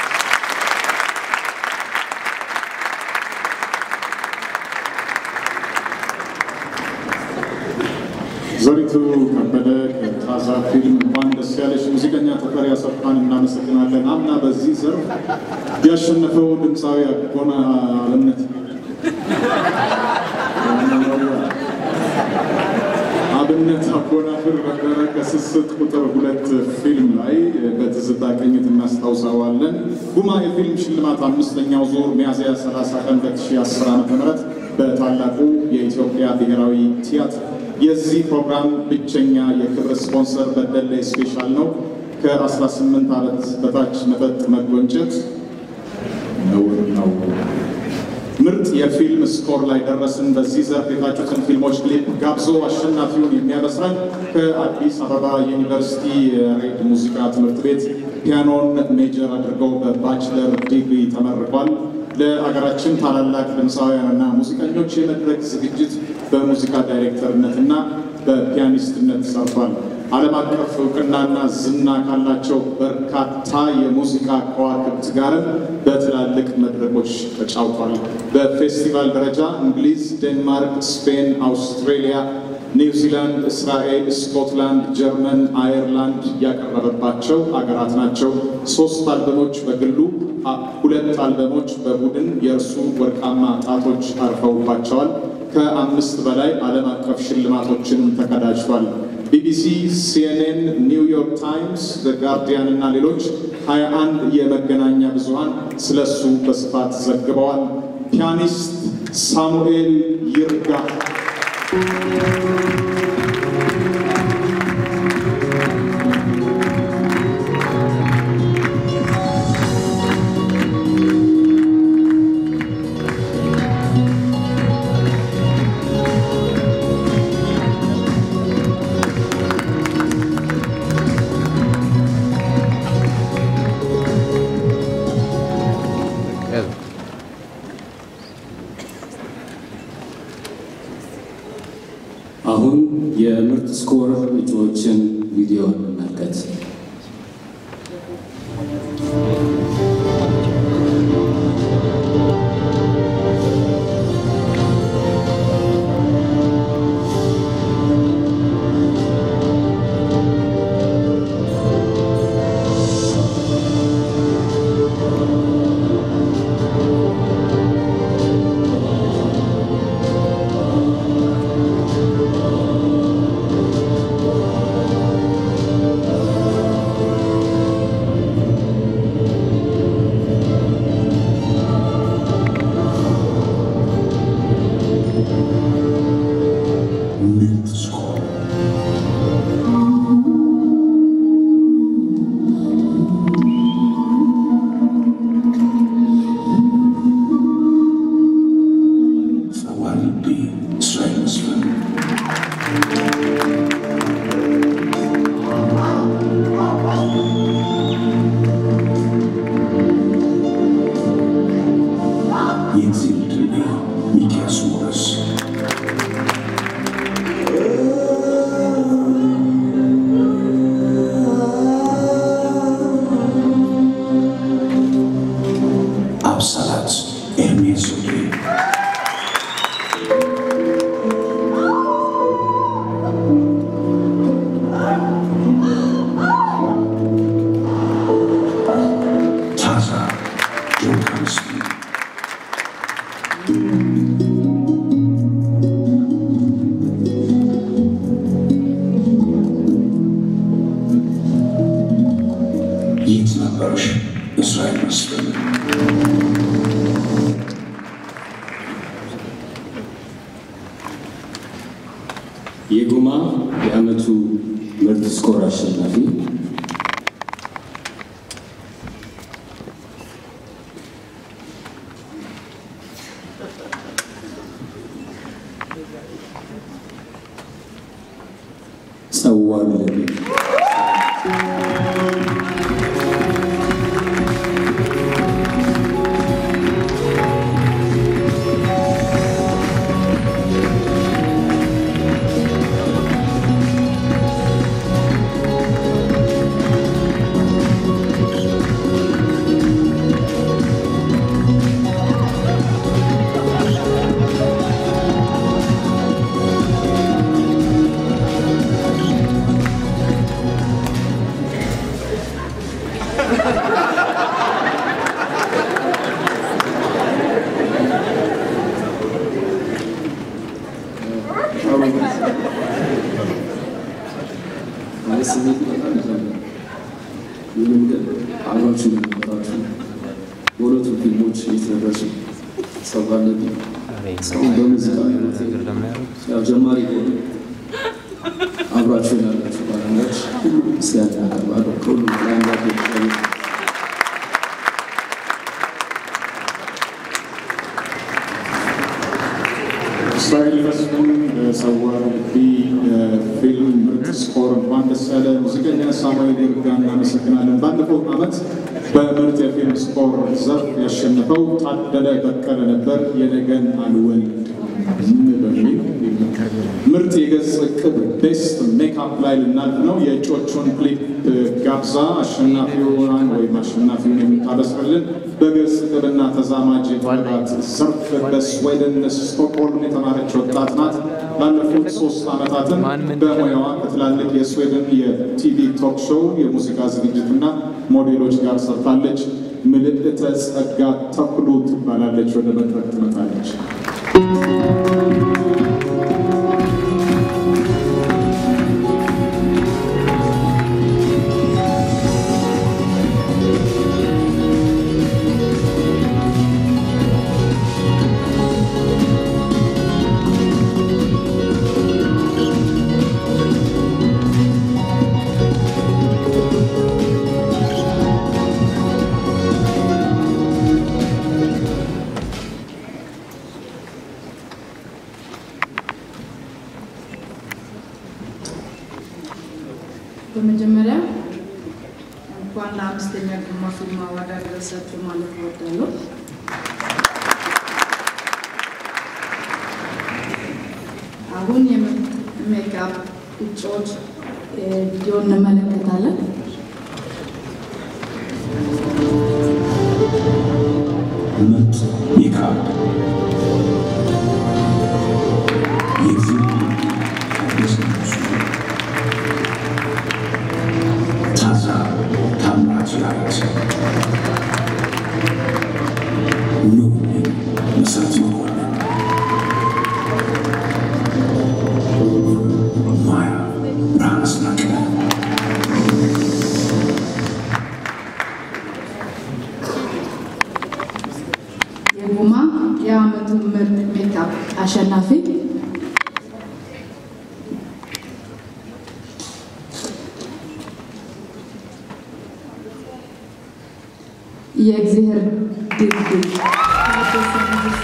Speaker 4: ዘሪቱ ከበደ ከታዛ ፊልም እንኳን ደስ ያለሽ። ሙዚቀኛ ተፈሪ አሰፋን እናመሰግናለን። አምና በዚህ ዘርፍ ያሸነፈው ድምፃዊ አጎና አለምነት አብነት አጎናፍር ነበረ ከስስት ቁጥር ሁለት ፊልም ላይ በትዝታ ቅኝት እናስታውሰዋለን። ጉማ የፊልም ሽልማት አምስተኛው ዙር ሚያዝያ 30 ቀን 2010 ዓ ም በታላቁ የኢትዮጵያ ብሔራዊ ቲያትር የዚህ ፕሮግራም ብቸኛ የክብር ስፖንሰር በደሌ ስፔሻል ነው። ከ18 ዓመት በታች መጠጥ መጎንጨት ነውር ነው። ምርጥ የፊልም ስኮር ላይ ደረስን። በዚህ ዘርፍ የታጩትን ፊልሞች ክሊፕ ጋብዞ አሸናፊውን የሚያበስረን ከአዲስ አበባ ዩኒቨርሲቲ ሬድ ሙዚቃ ትምህርት ቤት ፒያኖን ሜጀር አድርገው በባችለር ዲግሪ ተመርቋል። ለአገራችን ታላላቅ ድምፃውያንና ሙዚቀኞች የመድረክ ዝግጅት በሙዚቃ ዳይሬክተርነትና በፒያኒስትነት ሰርቷል። ዓለም አቀፍ እውቅናና ዝና ካላቸው በርካታ የሙዚቃ ከዋክብት ጋርም በትላልቅ መድረኮች ተጫውቷል። በፌስቲቫል ደረጃ እንግሊዝ፣ ዴንማርክ፣ ስፔን፣ አውስትሬሊያ፣ ኒውዚላንድ፣ እስራኤል፣ ስኮትላንድ፣ ጀርመን፣ አየርላንድ ያቀረበባቸው አገራት ናቸው። ሶስት አልበሞች በግሉ ሁለት አልበሞች በቡድን የእርሱ ወርቃማ ጣቶች አርፈውባቸዋል። ከአምስት በላይ ዓለም አቀፍ ሽልማቶችንም ተቀዳጅቷል። ቢቢሲ፣ ሲኤንኤን፣ ኒውዮርክ ታይምስ፣ ዘ ጋርዲያን እና ሌሎች 21 የመገናኛ ብዙሃን ስለሱ በስፋት ዘግበዋል። ፒያኒስት ሳሙኤል ይርጋ
Speaker 11: አሁን የምርጥ ስኮር እጩዎችን ቪዲዮ እንመልከት።
Speaker 7: ጸዋር ልቤ እስራኤል መስፍን የእግዚአብሔር ድልቤ ሚኪያስ ሞረስ አብሳላት ኤርሜስ ወዴ ታዛ ጆካንስ የት ነበርሽ እስራኤል መስፍን
Speaker 11: የጉማ የዓመቱ ምርጥ ስኮር አሸናፊ ማለት ስሜት በጣም ይዘምራል። ምንም ግን አብራችሁ እንደነበራችሁ በሁለቱም ፊልሞች የተደረሱ ሰው ካለብኝ እስካሁን በሙዚቃ ህይወቴ ያው ጀማሪ ሆነ አብራችሁ ያላችሁ ባለሙያዎች ሁሉ ምስጋና ያቀርባለሁ። ከሁሉም በላይ አምላክ የተሻለ
Speaker 4: እስራኤል መስፍን በሰዋ ልቢ ፊልም ምርጥ ስኮር እንኳን ደስ ያለ። ሙዚቀኛ ሳሙኤል ይርጋ እናመሰግናለን። ባለፈው ዓመት በምርጥ የፊልም ስኮር ዘርፍ ያሸነፈው ታደለ በቀለ ነበር። የነገን አልወልድ በሚል ምርጥ የገጽ ቅብ ቤስት ሜካፕ ላይ ልናልፍ ነው። የእጮቹን ክሊፕ ጋብዛ አሸናፊውን ወይም አሸናፊውን የምታበስርልን በገጽ ቅብና ተዛማጅ የጥበባት ዘርፍ በስዌድን ስቶክሆልም የተማረች ወጣት ናት። ላለፉት ሶስት ዓመታትም በሙያዋ ከትላልቅ የስዌድን የቲቪ ቶክ ሾው የሙዚቃ ዝግጅትና ሞዴሎች ጋር ሰርታለች። ምልዕተ ጸጋ ተክሉ ትባላለች። ወደ መድረክ ትመጣለች።
Speaker 2: በመጀመሪያ እንኳን ለአምስተኛ ግርማ ፊልም አዋርድ አደረሳችሁ ማለት እወዳለሁ። አሁን የሜካፕ እጩዎች ቪዲዮ እንመለከታለን።
Speaker 7: ምርጥ ሜካፕ የፊልም ታደሰ ታዛ ታምራት ያረት ኑ መሰረት መኮንን ማያ ብርሃን አስናቀ
Speaker 2: የጉማ የዓመቱ ምርጥ ሜካፕ አሸናፊ የእግዚአብሔር ድልድል ታደሰ ንጉሴ።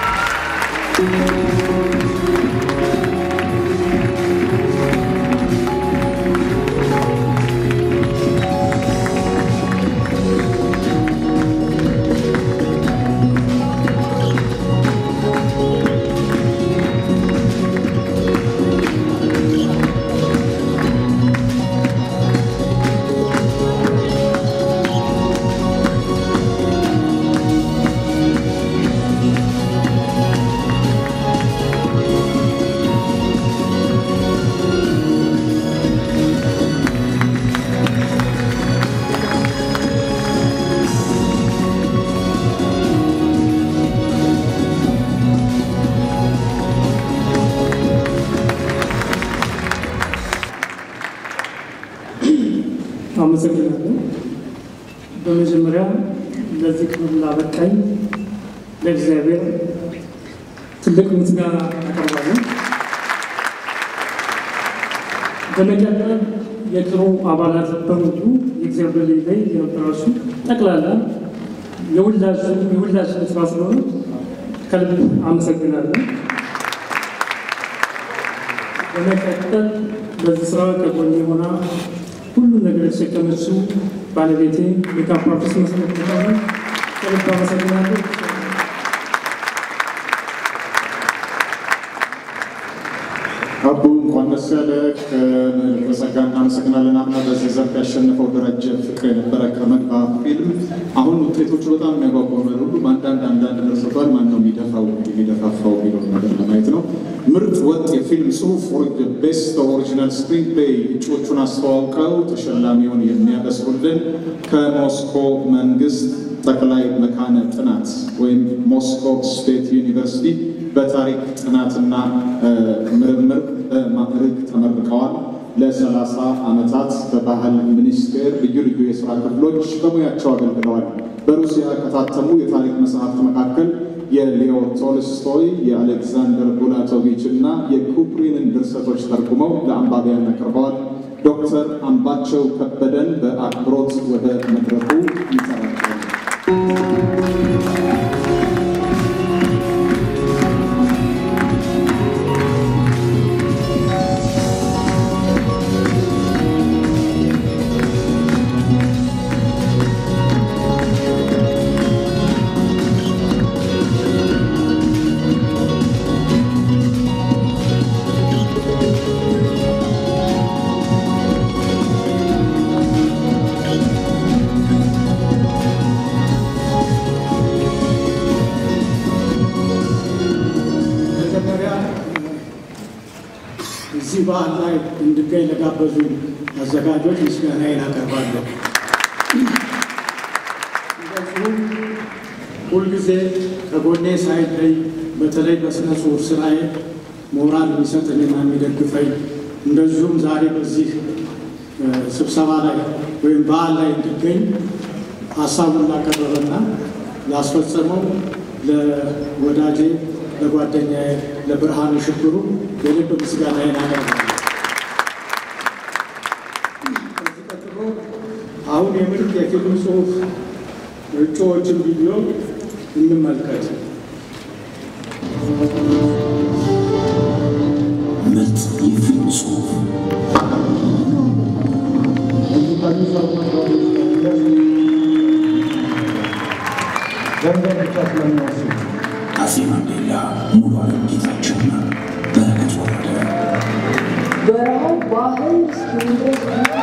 Speaker 17: አመሰግናለሁ። በመጀመሪያ ለዚህ ክብር ላበቃኝ ለእግዚአብሔር ትልቅ ምስጋና አቀርባለሁ። በመቀጠል የክሩ አባላት በሙሉ የእግዚአብሔር ልጅ ላይ የነበራችሁ ጠቅላላ የሁላችን የሁላችን ስራ ስለሆነ ከልብ አመሰግናለሁ። በመቀጠል በዚህ ስራ ከጎኔ ሆና ሁሉም ነገር የተሸከመችው ባለቤቴ ሜካፕ አርቲስት መሰረት ሆነ ከልብ አመሰግናለሁ።
Speaker 4: አቡ እንኳን ደስ ያለ ከጸጋ እናመሰግናለን። አምና በዚህ ዘርፍ ያሸነፈው ደረጀ ፍቅር የነበረ ከመግባ ፊልም አሁን ውጤቶቹ በጣም የሚያጓጓ ነው። ሁሉም አንዳንድ አንዳንድ ደርሰቷል። ማን ነው የሚደፋው የሚደፋፋው የሚለውን ነገር ለማየት ነው። ምርጥ ወጥ የፊልም ጽሁፍ ቤስት ኦሪጂናል ስክሪን ፕሌይ እጩዎቹን አስተዋውቀው ተሸላሚውን የሚያበስሩልን ከሞስኮ መንግስት ጠቅላይ መካነ ጥናት ወይም ሞስኮ ስቴት ዩኒቨርሲቲ በታሪክ ጥናትና ምርምር በማዕረግ ተመርቀዋል። ለሰላሳ ዓመታት በባህል ሚኒስቴር ልዩ ልዩ የሥራ ክፍሎች በሙያቸው አገልግለዋል። በሩሲያ ከታተሙ የታሪክ መጽሐፍት መካከል የሊዮ ቶልስቶይ፣ የአሌክዛንደር ቡላቶቪች እና የኩፕሪንን ድርሰቶች ተርጉመው ለአንባቢያን አቅርበዋል። ዶክተር አምባቸው ከበደን በአክብሮት ወደ መድረኩ ይጠራቸዋል።
Speaker 18: መጀመሪያ እዚህ በዓል ላይ እንድገኝ ለጋበዙ አዘጋጆች ምስጋናዬን አቀርባለሁ። እንደዚሁም ሁልጊዜ ከጎኔ ሳይለይ በተለይ በስነ ጽሑፍ ስራዬ ሞራል የሚሰጥንና የሚደግፈኝ እንደዚሁም ዛሬ በዚህ እ፣ ስብሰባ ላይ ወይም በዓል ላይ እንድገኝ ሀሳቡን ላቀረበና ላስፈጸመው ለወዳጄ ለጓደኛዬ ለብርሃኑ ሽብሩ የልብ ምስጋናዬን አቀርባለሁ። ከዚህ ቀጥሎ አሁን የምርጥ የፊልም ጽሑፍ እጩዎችን ቪዲዮ እንመልከት።
Speaker 7: ምርጥ የፊልም ጽሑፍ አፄ ማንዴላ፣ ሙሉ ዓለም ጌታቸውና በረከት ወረደ
Speaker 3: በረሃው ባህል እስኪሆን ድረስ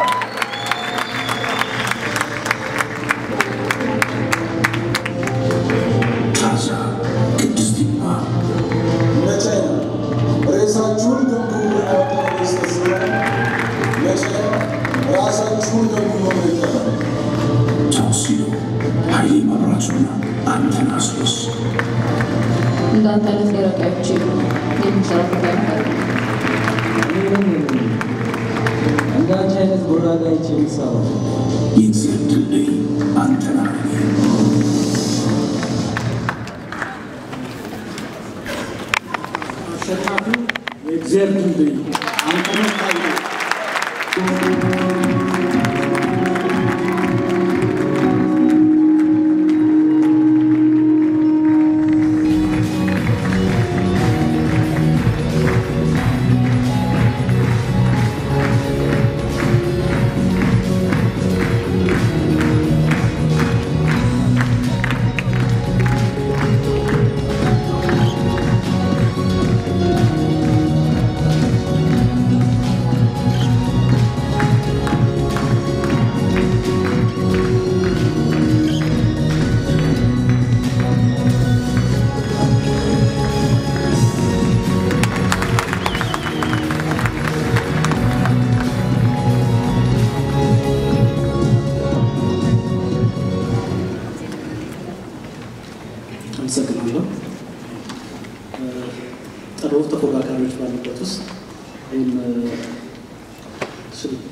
Speaker 7: ታዛ ቅድስት ይልማ
Speaker 19: መቼ ነው ሬሳችሁን ገምግሙ ያወጣው ስተስራ መቼ ራሳችሁን ገምግሙ ነው ይባላል።
Speaker 7: ታውሲዶ ኃይሌ መብራቱና አንተናስሎስ
Speaker 20: እንዳንተ አይነት ሊረቃዮች የሚሰራበት አይነት
Speaker 21: እንዳንቺ አይነት ጎራዳዎች የሚሰራው
Speaker 7: የእግዚአብሔር ድልድይ አንተና
Speaker 18: አሸናፊው የእግዚአብሔር ድልድይ አንተነህ ኃይሌ
Speaker 22: አመሰግናለሁ። ጥሩ ተፎካካሪዎች ባሉበት ውስጥ ወይም ሽል-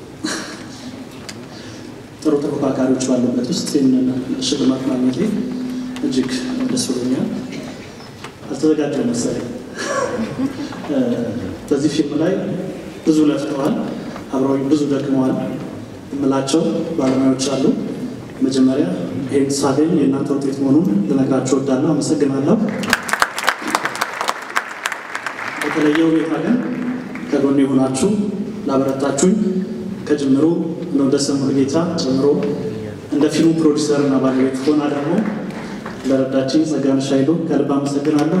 Speaker 22: ጥሩ ተፎካካሪዎች ባሉበት ውስጥ ይህንን ሽልማት ማግኘቴ እጅግ ደስ ብሎኛል። አልተዘጋጀው መሰለኝ። እ፣ በዚህ ፊልም ላይ ብዙ ለፍተዋል፣ አብረውኝ ብዙ ደክመዋል የምላቸው ባለሙያዎች አሉ። መጀመሪያ ይህን ሳገኝ የእናንተ ውጤት መሆኑን ልነግራችሁ እወዳለሁ። አመሰግናለሁ። በተለየ ሁኔታ ግን ከጎኔ የሆናችሁ ላበረታችሁኝ ከጅምሩ ነው ደሰ ሙሉጌታ ጀምሮ እንደ ፊልሙ ፕሮዲሰር እና ባለቤት ሆና ደግሞ ለረዳችኝ ጸጋነሽ ኃይሉ ከልብ አመሰግናለሁ።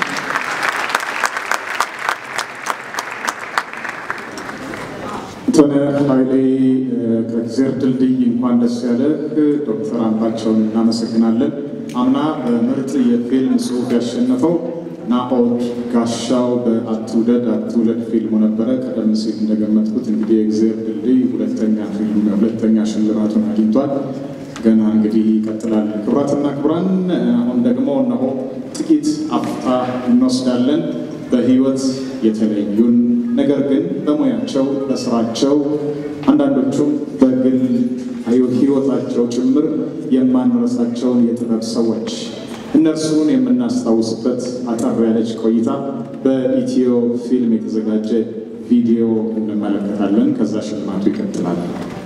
Speaker 4: ተነ ኃይሌ ከእግዜር ድልድይ እንኳን ደስ ያለ ዶክተር አምባቸውን እናመሰግናለን። አምና በምርጥ የፊልም ጽሑፍ ያሸነፈው ናኦድ ጋሻው በአትውደድ አትውለድ ፊልሙ ነበረ። ቀደም ሲል እንደገመትኩት እንግዲህ የእግዜር ድልድይ ሁለተኛ ፊልሙ ሁለተኛ ሽልማቱን አግኝቷል። ገና እንግዲህ ይቀጥላል። ክቡራትና ክቡራን፣ አሁን ደግሞ እነሆ ጥቂት አፍታ እንወስዳለን። በህይወት የተለዩን ነገር ግን በሙያቸው በስራቸው አንዳንዶቹም በግል ህይወታቸው ጭምር የማንረሳቸውን የጥበብ ሰዎች እነርሱን የምናስታውስበት አጠር ያለች ቆይታ በኢትዮ ፊልም የተዘጋጀ ቪዲዮ እንመለከታለን። ከዛ ሽልማቱ ይቀጥላል።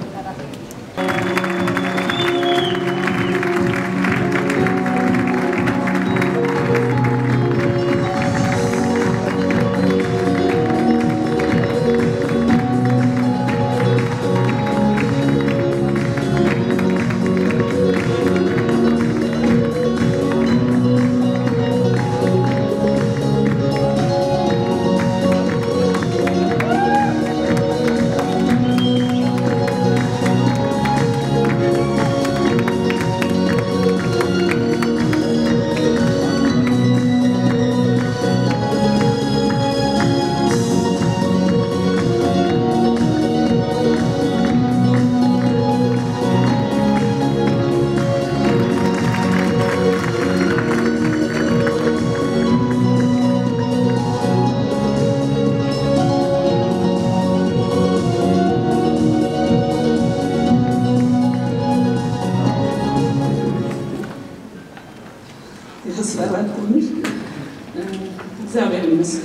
Speaker 1: ያስፈራል ትንሽ። እግዚአብሔር ይመስገን።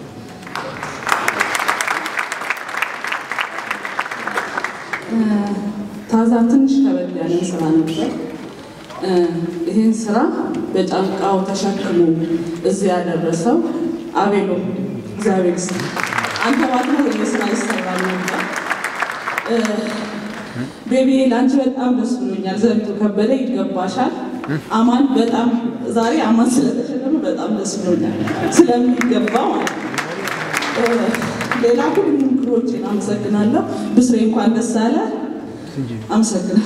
Speaker 1: ታዛ ትንሽ ከበድ ያለ ስራ ነበር። ይህን ስራ በጫንቃው ተሸክሞ እዚህ ያደረሰው አቤሎ እግዚአብሔር ይስጥ። አንተ ባትኖር ይህ ስራ ይሰራል ነበር። ቤቢ ለአንቺ በጣም ደስ ብሎኛል። ዘሪቱ ከበደ ይገባሻል። አማን በጣም ዛሬ አማን ስለተሸለመ በጣም ደስ ብሎኛል ስለሚገባ ማለት ነው። ሌላ ሁሉም ክሮችን አመሰግናለሁ። ብስሬ እንኳን ደስ አለ። አመሰግናለሁ።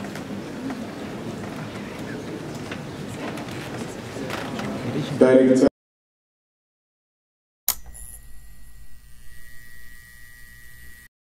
Speaker 4: ዳይሬክተር